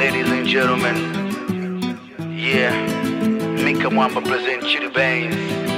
ladies and gentlemen. Yeah, Mika Mwamba present you the veins.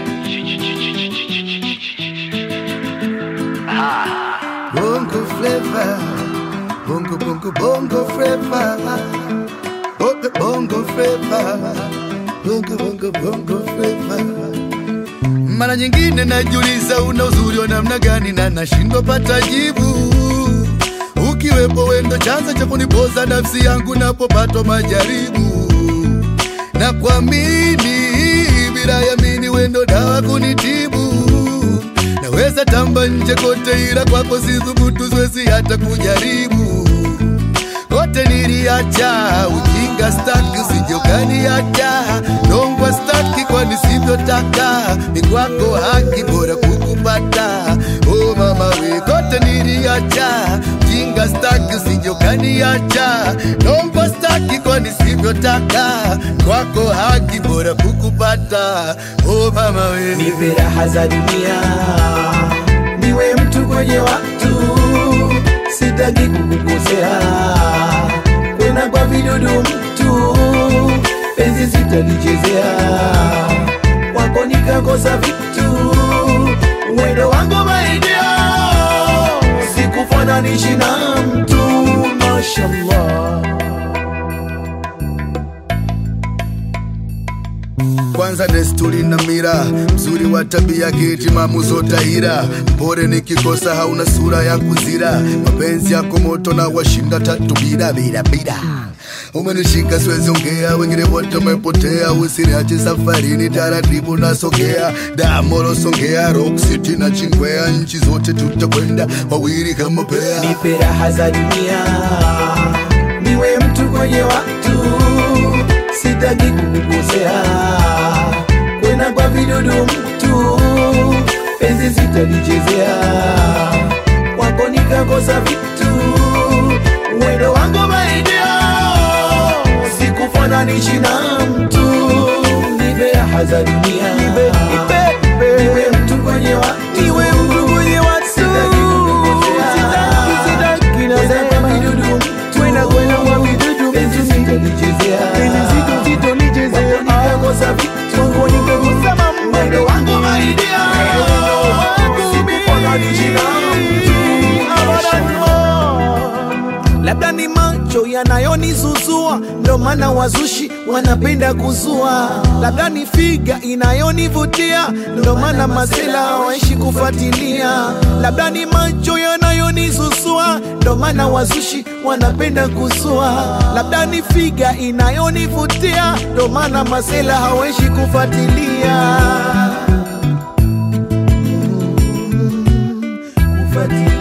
Ah, Bongo flavor, bongo bongo bongo flavor, bongo bongo flavor, bongo bongo bongo flavor. Mara nyingine najiuliza una uzuri wa namna gani na nashindwa pata jibu. Ukiwepo wendo chanzo cha kunipoza nafsi yangu napopatwa majaribu na kuamini bila yamini wendo dawa kunitibu naweza tamba nje kote ila kwako sithubutu siwezi hata kujaribu kote niliacha ujinga staki usijokaniacha nongwa staki kwa nisivyotaka ni kwako haki bora kukupata oh mama we kote niliacha ujinga staki usijokaniacha nongwa staki kwa nisivyotaka kwako haki bora kukupata oh mama we nipe raha za dunia, niwe mtu kwenye watu, sitaki kukukosea, kwena kwa vidudu mtu, penzi sitalichezea, kwako nikakosa vitu, mwendo wangu maidia, sikufananishi na mtu, mashallah. kwanza desturi na mira mzuri wa tabia kitimamu zotahira mpore nikikosa hauna sura ya kuzira mapenzi yako moto na washinda tatu bila bila bila umenishika siwezi ongea wengine wote wamepotea usiniache safarini taratibu nasogea damoro songea rock city na chingwea nchi zote tutakwenda wawili kama pea nipe raha za dunia, niwe mtu kwenye watu, sitaki kukukosea, kwena kwa vidudu mtu, penzi sitalichezea, kwako nikakosa vitu, mwendo wangu maidia, sikufananishi na mtu, nipe raha za dunia, nipe, nipe, nipe, niwe mtu kwenye watu, niwe mtu kwenye watu, sitaki kukukosea, sitaki, sitaki, nasema vidudu mtu, kwenda kwenda kwa vidudu penzi sitalichezea, penzi zito zito lichezea, nikakosa vitu, kwako nikakosa mambo, mwendo wangu maidia, sikufananishi na mtu, labda ni macho yanayonizuzua, ndo maana wazushi wanapenda kuzua. Labda ni figa inayonivutia, ndo maana masela hawaishi kufuatilia. Labda ni macho yanayonizuzua, ndo maana wazushi wanapenda kuzua. Labda ni figa inayonivutia, ndo maana masela hawaishi kufuatilia kufuatilia